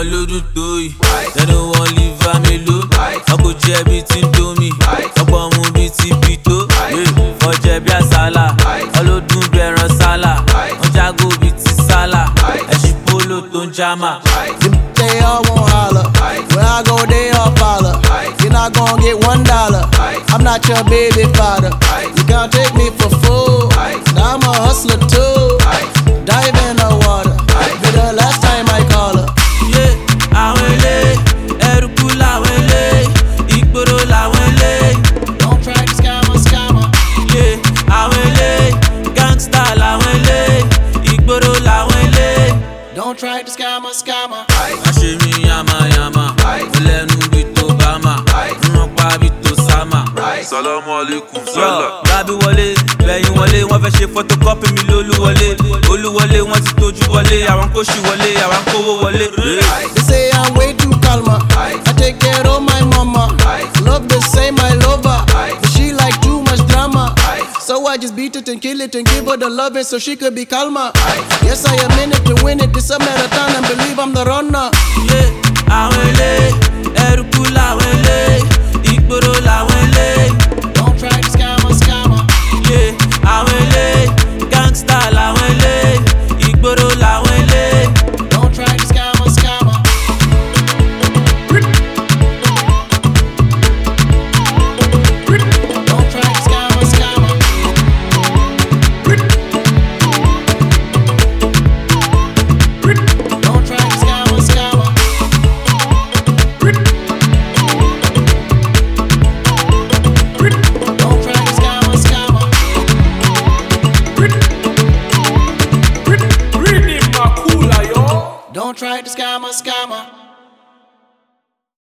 wọn lódún tó yìí lẹ́nu wọn leave am alone wọn kò jẹ́ bí ti ń domi ọ̀pọ̀ mu bí ti bí tó wọ́n jẹ́ bí àsálà ọlọ́dún bí ẹran sálà wọ́n jágó bí ti sálà ẹ̀sìn polo tó ń jámà. They all won't holler. When I go, they all follow. You're not gonna get one dollar. I'm not your baby father. You can't take me for fool. I'm a hustler too. Dive in the water. Be the last time I call her. yé àwọn ilé ẹrùkú làwọn ilé ìgboro làwọn ilé Don't try to scam a scammer. yé àwọn ilé gangsta làwọn ilé ìgboro làwọn ilé. Don't try to scam a scammer. má ṣe mí yamayama mo lẹ́nu bí tó bá mà rán pa bí tó sámà. Salamu alaikum yọ sala. rábí wọlé lẹ́yìn wọlé wọ́n fẹ́ ṣe photocopy mi lólúwọlé olúwọlé wọ́n ti tójú wọlé àwọn kò ṣì wọlé àwọn kówó wọlé. They say I'm way too calmer. I take care of my mama. Love the same, I love her. But she like too much drama. So I just beat it and kill it and give her the loving so she could be calmer. Yes, I am in it to win it. This a marathon and believe I'm the runner. yé àwọn ilé ẹrùkú làwọn ilé ìgboro làwọn ilé. Don't try to scam a scammer. ilé àwọn ilé gangsta làwọn ilé ìgboro làwọn ilé. Don't try to scam a scammer. Don't try to scam a scammer. Don't try to scam a scammer. Don't try to scam a scammer. Read it, Makula, yo. Don't try to scam a scammer.